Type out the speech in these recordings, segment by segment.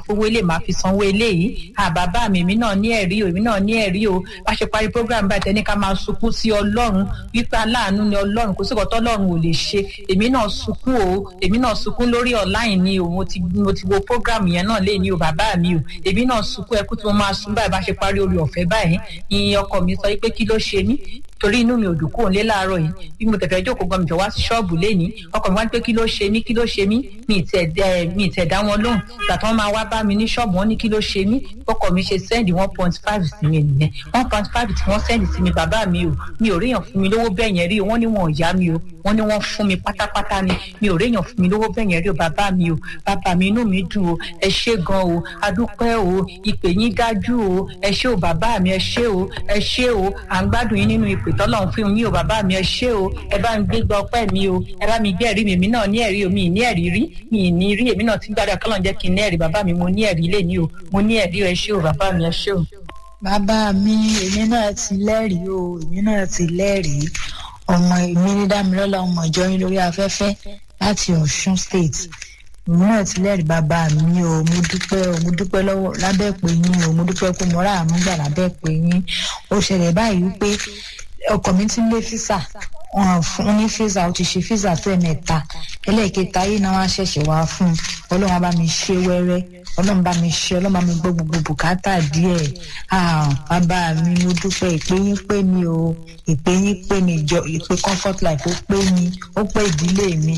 owó ilé màá fi sanwó eléyìí à bàbá mi èmi náà ní ẹ̀rí o èmi náà ní ẹ̀rí o bá ṣe parí program báyìí tẹ́ni ká máa sunkún sí ọlọ́run wípé aláàánú ni ọlọ́run kò sí ìkọ́tọ́ ọlọ́run ò lè ṣe èmi náà sunkún o èmi náà sunkún lórí online ni o mo ti mo ti wo program yẹn náà lé ní o bàbá mi o èmi náà sunkún ẹkú tí mo máa sun báyìí bá ṣe parí orí ọ̀fẹ́ báyìí ìyẹn ọkọ mi sọ pé kí ló ṣe mí torí inú mi ò dùn kúrò nílé láàárọ̀ yìí bí mo tẹ̀fẹ́ jókòó gan mi jọ wá sí ṣọ́ọ̀bù lénìí ọkọ mi wá ní pé kí ló ṣe mí kí ló ṣe mí mi ì tẹ̀ dẹ́ mi ì tẹ̀ dá wọn lóhùn ìgbà tí wọ́n máa wá bá mi ní ṣọ́ọ̀bù wọn ní kí ló ṣe mí ọkọ mi ṣe sẹ́ndì one point five sí mi nìyẹn one point five tí wọ́n sẹ́ndì sí mi bàbá mi o mi ò ríyàn fún mi lówó bẹ́ẹ̀ yẹn rí o wọ́n ní wọn ò yá mi o wọ́n ní wọ́n fún mi pátápátá ni mi ò ríyàn fún mi lówó bẹ́ẹ̀ yẹn rí o bàbá mi o bàbá mi inú mi dùn o ẹ ṣé gan o adúpẹ́ o ìpè yín dájú o ẹ ṣé o bàbá mi ẹ ṣé o ẹ ṣé o à ń gbádùn yín nínú ìpè tọ́lọ́run fún yín o bàbá mi ẹ ṣé o ẹ bá mi gbégbá ọpẹ́ mi o ẹ bá mi gbé ẹ̀rí mi èmi náà ní ẹ̀rí o mi ì ní ẹ̀rí rí mi ì ní rí èmi náà ti gbàdúrà kọ́lọ́n jẹ́ kí n ní ẹ̀rí bàbá mi mo ní ẹ̀rí lé ní o mo ní ẹ̀rí o ẹ ṣé o bàbá mi ẹ ṣé o. bàbá mi èmi náà ti lẹ́rìí o èmi náà ti lẹ́rìí ọmọ èmi ní dámilọ́lá ọmọ ìjọ yín lórí afẹ́fẹ́ láti ọ̀ṣun state èmi náà ti lẹ́rìí bàbá mi o mo dúpẹ́ o mo dúpẹ́ lọ́wọ́ lábẹ́ pé yín o mo dúpẹ́ pé mo rà àánú gbà lábẹ́ pé yín ó ṣẹlẹ̀ báyìí wípé ọkọ mi ti ń lé físà wọn fún ní físà ó ti ṣe físà tó ẹ̀mẹ́ta ẹlẹ́ẹ̀kẹta yìí náà wọ́n ṣẹ̀ṣẹ̀ wá fún un ọlọ́run bá mi ṣe wẹ́rẹ́ ọlọ́run bá mi ṣe ọlọ́run bá mi gbọ́ gbogbo bùkátà díẹ̀ bàbá mi mo dúpẹ́ ìpè yín pé mi o ìpè yín pé mi jọ ìpè comfort life ó pé mi ó pé ìdílé mi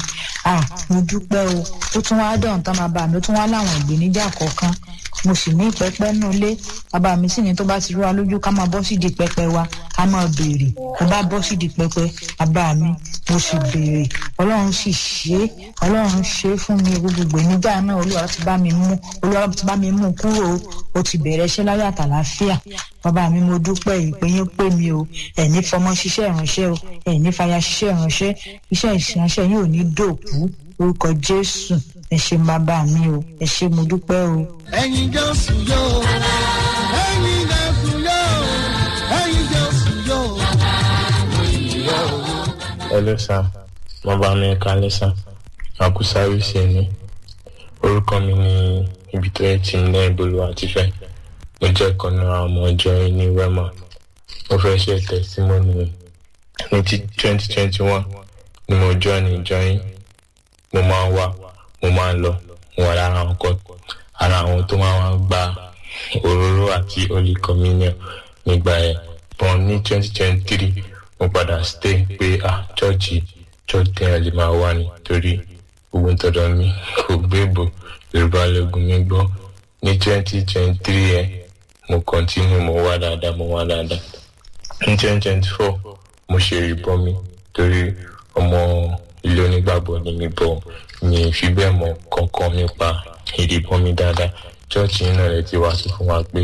mo dúpẹ́ o ó tún wá dọ̀hún tán bàbá mi ó tún wá láwọn ìgbéníjà kọ̀ọ̀kan mo sì ní pẹpẹ nù lé bàbá mi sì ní tó bá ti rú wa lójú ká máa bọ́ sídìí pẹpẹ wa ká máa béèrè mo bá bọ́ sídìí pẹpẹ bàbá mi mo sì béèrè ọlọ́run sì ṣe é ọlọ́run ṣe é fún mi gbogbo ìgbéníjà náà olúwa ti bá mi mú olúwa ti bá mi mú kúrò ó ti bẹ̀rẹ̀ iṣẹ́ láyọ̀ àtàlàáfíà bàbá mi mo dúpẹ́ ìpè yín pé mi o ẹ̀ní fọmọ ṣiṣẹ́ ìránṣẹ́ o ẹ̀ní fàyà ṣiṣẹ́ ìránṣẹ́ iṣẹ́ ìránṣẹ́ yín ò ní dòkú orúkọ jésù ẹ ṣé bàbá mi o ẹ ṣé mo dúpẹ́ o. ẹ̀yin jésù yóò ẹ̀yin jésù yóò ẹ̀yin jésù yóò. Hello sir, mo bá mi kalẹ̀ sir, àkú sáfíìsì ni. Orúkọ mi ni ibi tó yẹ ti ń lẹ́ ìbolú àti fẹ́. Mo jẹ́ kan náà ọmọ ọjọ́ yìí ní Wema. Mo fẹ́ ṣe tẹ̀símọ́nì ní ti twenty twenty one ni mo join ìjọ yín. Mo máa ń wá, mo máa ń lọ, mo wà lára àwọn kan ara àwọn tó máa ń gba òróró àti holy communion nígbà yẹn. Bọ́n ní twenty twenty three mo padà stay pé ah chọ́ọ̀chì church tẹ́yàn lè máa wá ni torí gbogbo tọ̀dọ̀ mi kò gbéèbò yorùbá lẹ́gùn mi gbọ́ ní twenty twenty three yẹn mo continue mo wá dáadáa mo wá dáadáa ní twenty twenty four mo ṣe ìbọn mi torí ọmọ ilé onígbàgbọ́ ni mi bọ̀ mi fi bẹ́ẹ̀ mọ̀ kankan nípa ìdìbọn mi dáadáa chọ́ọ̀chì náà lè ti wá sí fún wa pé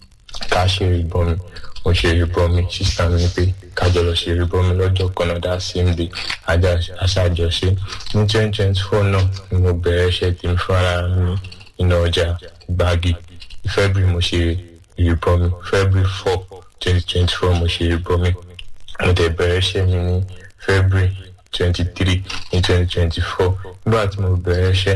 ká ṣe ìbọn mi mo ṣe ìbọn mi sísá mi pé kájọ lọ ṣe ìbọn mi lọ́jọ́ kan náà dá sí ibi aṣáájọṣe ní twenty twenty four náà ni mo bẹ̀rẹ̀ iṣẹ́ tí mo fara mi nínú ọjà gbági february mo ṣe ìbọn mi february four twenty twenty four mo ṣe ìbọn mi mo tẹ̀ bẹ̀rẹ̀ iṣẹ́ mi ní february twenty three ní twenty twenty four nígbà tí mo bẹ̀rẹ̀ iṣẹ́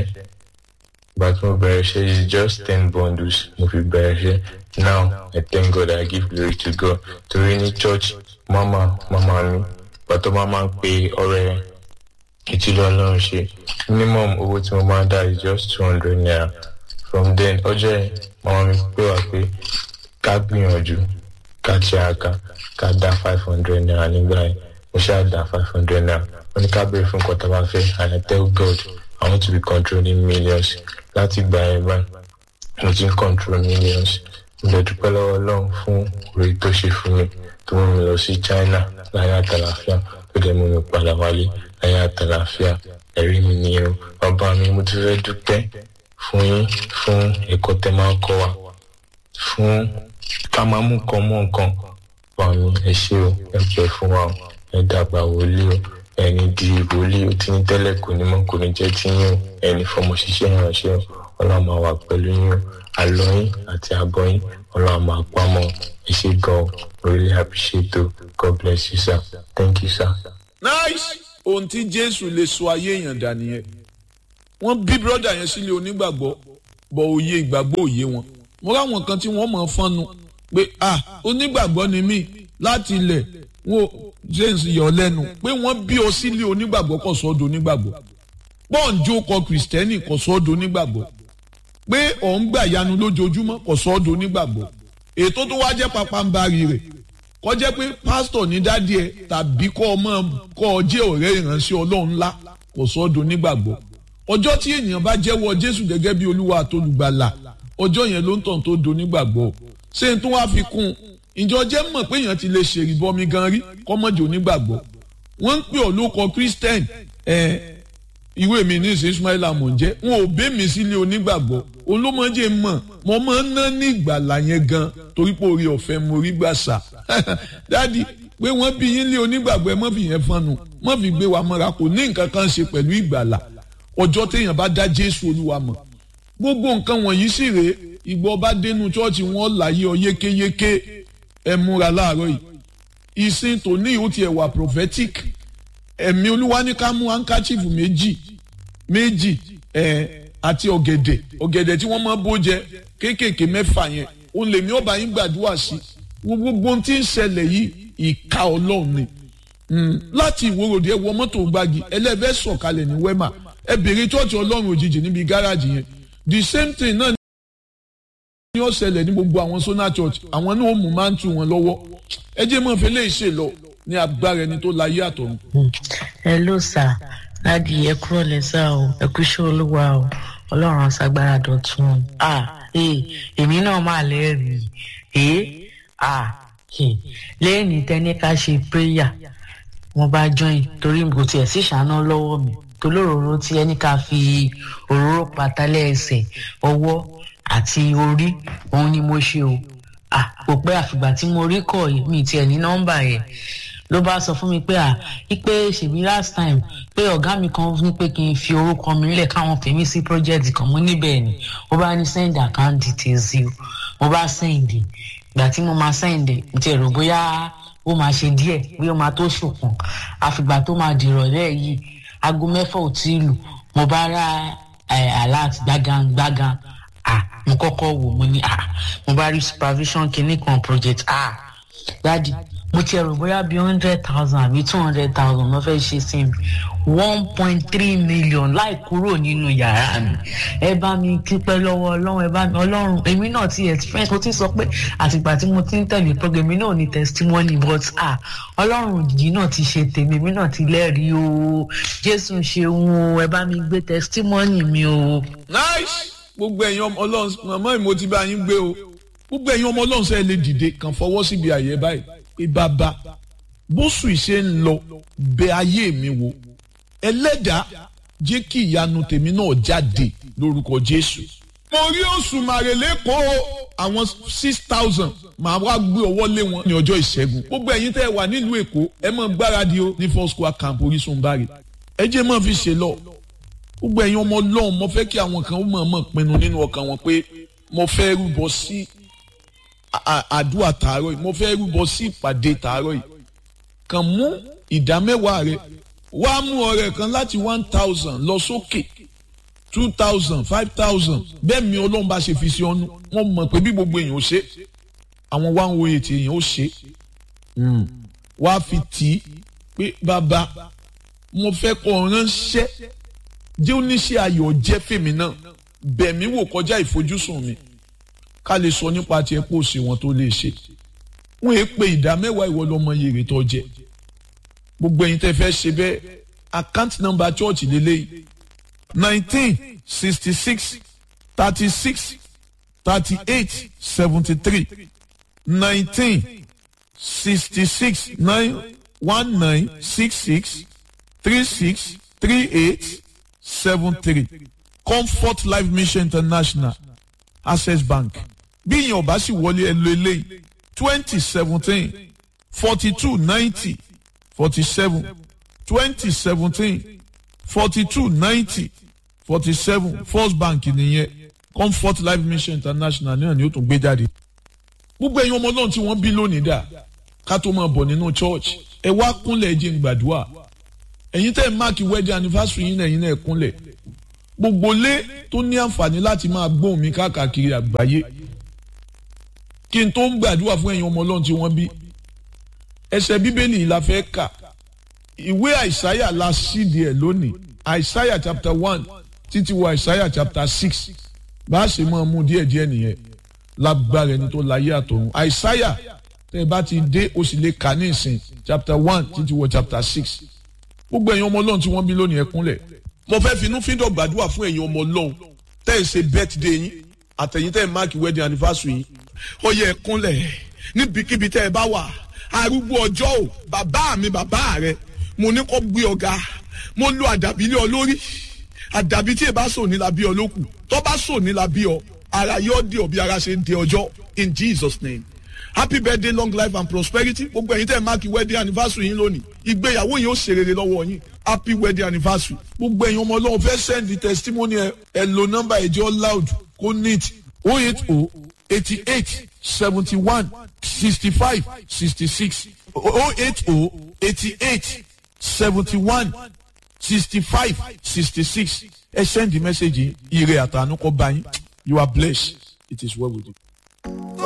nígbà tí mo bẹ̀rẹ̀ iṣẹ́ is just ten bundles mo fi bẹ̀rẹ̀ iṣẹ́ now i thank god i give glory to god torí ní church mama mama mi pàtó máa máa ń pe ọrẹ ìtìlú ọlọ́run ṣe minimum owó tí mo máa ń dá is just two hundred naira from then ọjọ́ yẹn mama mi pè wá pé ká gbìyànjú ká tiraka ká dá five hundred naira nígbà yẹn mo ṣáà dá five hundred naira wọ́n ní ká béèrè fún nǹkan tá a bá fẹ́ and i tell god i want to be controlling millions láti gbà yẹn báyìí mo ti ń control millions mo lè dúpẹ́ lọ́wọ́ ọlọ́run fún orí tó ṣe fún mi tó mú mi lọ sí china láyé àtàlàfíà tó dẹ̀ mú mi padà wálé láyé àtàlàfíà ẹ̀rí mi nìyẹn o bàbá mi mo ti fẹ́ dúpẹ́ fún yín fún ẹ̀kọ́ tẹ́ máa ń kọ́ wa fún ká máa mú nǹkan mọ́ nǹkan wà mí ẹ ṣé o ẹ pẹ́ fún wa o ẹ dàgbà wòlíì o ẹni di wòlíì o tí ní tẹ́lẹ̀ kò ní mọ́ kò ní jẹ́ tí yín o ẹni fọmọ ṣiṣẹ́ ìránṣẹ́ o ọlọ́run máa wà pẹ̀lú yín o àlọ́ yín àti àbọ̀ yín ọlọ́run máa pamọ́ ẹ ṣé gan o really appreciate o god bless you sir thank you sir. nice ohun tí jésù lè sọ ayé èèyàn dà nìyẹn wọ́n bí brọ́dà yẹn sílé onígbàgbọ́ bọ̀ òye ìgbàgbọ́ òye wọn mo ráwọn kan tí wọ́n mọ̀ fọ́nu pé ah onígbàgbọ́ ni mí láti ilẹ̀ wọn james yọ lẹ́nu pé wọ́n bí ọ sílé onígbàgbọ́ kò sọ́dọ̀ onígbàgbọ́ pọ́ǹjó kọ kìrìsìtẹ́nì kò sọ́dọ̀ onígbàgbọ́ pé òun gbà yanu lójoojúmọ́ kò sọ́dọ̀ onígbàgbọ́ ètò tó wá jẹ́ papambarì rẹ̀ kó jẹ́ pé pásítọ̀ ní dádì ẹ̀ tàbí kọ́ ọmọ kọ́ ọ jẹ́ ọ̀rẹ́ ìránṣẹ́ ọlọ́run ńlá kò sọ́dọ̀ onígbàgbọ́ ọjọ́ tí ènìyàn bá jẹ́wọ́ jésù gẹ́gẹ́ bí olúwa àtolùgbàlà ọjọ́ yẹn ló ń tàn tó do nígbàgbọ́ ṣé n tó wá fi kún un ìjọ jẹ́ mọ̀ pé èèyàn ti lè ṣèrìbọmi gan rí kọ́mọ́jì onígbàgbọ́ wọ́n ń pè ọ́ lóko christian ẹ̀ ìwé mi ní ìsìn ismaila mò ń jẹ́ wọn ò bẹ́ mi sílé onígbàgbọ́ olómọdé mọ̀ mo máa ń ná ní ìgbàlà yẹn gan torí pé orí ọ̀fẹ́ mo rí gbà sà dádì pé wọ́n bí yín lé onígbàgbọ́ ẹ mọ́ fi yẹn fọ́nù mọ́ fi gbé wa mọ́ra kò ní nǹkan kan ṣe pẹ̀lú ìgbàlà ọjọ́ téèyàn bá dá jésù olúwa mọ̀ gbogbo nǹkan wọ̀nyí sì rèé ìgbọ́ bá dénú chọ́ọ̀chì wọn láyé ọ yékéyéké ẹ múra láàárọ̀ yìí ìsìn tòní ìhó tiẹ̀ wà prophetic ẹ̀mí olúwa ní ká mú handkerchief méjì méjì ẹ̀ àti ọ̀gẹ̀dẹ̀ ọ̀gẹ̀dẹ̀ tí wọ́n máa bó jẹ kéékèèké mẹ́fà yẹn òun lèmi ọba yín gbàdúrà sí gbogbo ohun tí ń ṣẹlẹ̀ yìí ìka ọlọ́run ni láti ìwòròdì ẹ wọ mọ́tò gbági ẹlẹ́fẹ́ sọ̀kalẹ̀ ní wẹ́mà ẹ bèrè chọ́ọ̀chì ọlọ́run òjijì níbi gáràjì yẹn the same thing náà ní ó ṣẹlẹ̀ ní gbogbo àwọn sona church àwọn náà ó mú máa ń tu wọn lọ́wọ́ ẹ jẹ́ mọ́ fẹ́ lè ṣe lọ ní agbára ẹni tó láyé àtọ̀run. ẹ ló sà láti ẹ kúrò lẹ́sà o ẹ kú iṣẹ́ olúwa o ọlọ́run aṣagbára dọ̀tun o à èmi náà máa lẹ́rìí ẹ̀ à lẹ́yìn tẹ́ni ká ṣe prayer wọ́n bá join torí kò tiẹ̀ sí ṣáná lọ́wọ́ mi tolóróró tí ẹni ká fi òróró patálẹ̀ ẹsẹ̀ ọwọ́ àti orí òun ni mo ṣe o à kò pẹ́ àfìgbà tí mo rí kọ̀ yìí mi tiẹ̀ ní nọ́mbà yẹn ló bá sọ fún mi pé à ipe ṣèbí last time pé ọ̀gá mi kan ní pé kí n fi orúkọ mi lẹ̀ káwọn fèmí sí project kan mo níbẹ̀ ni ó bá ní send account details yìí mo bá send ìgbà tí mo máa send mo ti rò bóyá ó máa ṣe díẹ̀ bí ó máa tó ṣùkùn àfìgbà tó máa dìrọ̀lẹ́ yìí aago mẹ́fà ò tí ì lù mo bá rà alert gbágan gbágan ah mo kọ́kọ́ wò mo ní ah mo bá rí supervision kìíní kan project ah dadi mo ti ẹ̀rù bóyá bíi hundred thousand àbí two hundred thousand ló fẹ́ ṣe sí mi one point three million láì kúrò nínú yàrá mi ẹ bá mi dúpẹ́ lọ́wọ́ ọlọ́run ẹ bá mi ọlọ́run èmi náà ti experience mo ti sọ pé àtìgbà tí mo ti ń tẹ̀lé program èmi náà ní testimony but ah ọlọ́run òjijì náà ti ṣe tèmi èmi náà ti lẹ́rìí o jésù ṣeun o ẹ bá mi gbé testimony mi o. nice gbogbo ẹ̀yin ọmọ ọlọ́run màmá ìmọ̀ ti bá yín gbé o gbogbo ẹ̀yin ọmọ ọlọ́run sẹ́ẹ̀ lè dìde kàn fọwọ́ síbi àyè báyìí pé bàbá bóṣù ìṣe ń lọ bẹ ayé mi wò ẹlẹ́dàá jẹ́ kí ìyanu tèmi náà jáde lórúkọ jésù. mo rí oṣù màrèlé kó àwọn six thousand màá wá gbé ọwọ́ lé wọn ní ọjọ́ ìṣẹ́gun gbogbo ẹ̀yin tẹ́ ẹ wà nílùú èkó ẹ mọ̀ gbáradì o ní four square camp orísun bari ẹ jẹ́ mọ̀ fi ṣe lọ gbogbo ẹ̀yin ọmọ ọlọ́run mo fẹ́ kí àwọn kan mọ̀ mọ̀ pinnu nínú ọkàn wọn pé mo fẹ́ rúbọ sí àdúrà tààrọ̀ yìí mo fẹ́ rúbọ sí ìpàdé tààrọ̀ yìí kàn mú ìdá mẹ́wàá rẹ wá mú ọrẹ kan láti one thousand lọ sókè two thousand five thousand bẹ́ẹ̀ mi ọlọ́run bá ṣe fi sí ọ́nú wọ́n mọ̀ pé bí gbogbo èèyàn ó ṣe àwọn one oh eight èèyàn ó ṣe wá fi tì í pé bàbá mo fẹ́ kọ́ ránṣẹ́ jẹ́ oníṣẹ́ ayọ̀ jẹ́ fèmí náà bẹ̀mí wò kọjá ìfojúsùn mi ká lè sọ nípa tiẹ̀ pé òsè wọn tó lè ṣe wọ́n èé pe ìdá mẹ́wàá ìwọ lọ́mọ yèrè tó jẹ gbogbo ẹ̀yin tẹ́ fẹ́ ṣe bẹ́ẹ̀ account number church lélẹ́yìí nineteen sixty six thirty six thirty eight seventy three nineteen sixty six nine one nine six six three six three eight seven three comfort life mission international access bank bí ìyẹn ọba sì wọlé ẹ lo eléyìí twenty seventeen forty two ninety forty seven twenty seventeen forty two ninety forty seven first bank nìyẹn comfort life mission international náà ni ó tún gbé jáde gbogbo ẹ̀yin ọmọ náà tí wọ́n bí lónìí dà ká tó máa bọ̀ nínú church ẹ wá kúnlẹ̀ ẹ jẹ́ n gbàdúrà ẹ̀yin tẹ́ ẹ máàkì wedding anniversary yín náà ẹ̀yin náà ẹ kúnlẹ̀ gbogbo lé tó ní àǹfààní láti máa gbóhùn mi káàkiri àgbáyé kí n tó ń gbàdúrà fún ẹ̀yin ọmọ ọlọ́run tí wọ́n bí ẹsẹ̀ bíbélì la fẹ́ kà ìwé àìsáyà la sídìí ẹ̀ lónìí àìsáyà chapter one títí wọ àìsáyà chapter six bá a ṣe máa mú díẹ̀ díẹ̀ nìyẹn lágbára ẹni tó láyé àtọ̀run àìsáyà tẹ́ ẹ bá ti dé o sì lè kà ní ìsìn chapter one títí wọ chapter six gbogbo ẹ̀yin ọmọ ọlọ́run tí wọ́n bí lónìí ẹ kúnlẹ̀ mo fẹ́ finú fíndọ̀ gbàdúrà fún ẹ̀yin ọmọ ọlọ́run tẹ́ ẹ ṣe birthday yín àtẹ̀yìn tẹ́ ẹ máàkì wedding anniversary yín ó yẹ ẹ kúnlẹ̀ níbikíbi tẹ́ ẹ bá wà arúgbó ọjọ́ o bàbá mi bàbá rẹ mo ní kó gbé ọ̀gá mo lo àdàbí lé ọ lórí àdàbí tí ẹ bá sò ní la bí ọ lókù tó bá sò ní la bí ọ ara yóò di ọ bí ara ṣe ń di ọjọ́ in Jesus name happy birthday long life and prosperity gbogbo ẹ̀yin tẹ́ ẹ máàkì wedding anniversary yín lónìí ìgbéyàwó yín ó ṣe rere lọ́wọ́ yín happy wedding anniversary gbogbo ẹ̀yin ọmọ ọlọ́run fẹ́ send testimony ẹ ẹ lo nọ́mbà ẹ̀jẹ̀ loud kó neat oh eight oh eighty eight seventy one sixty five sixty six oh eight oh eighty eight seventy one sixty five sixty six ẹ send the message yìí ire àtànú kọ bá yín you are blessed it is well with you.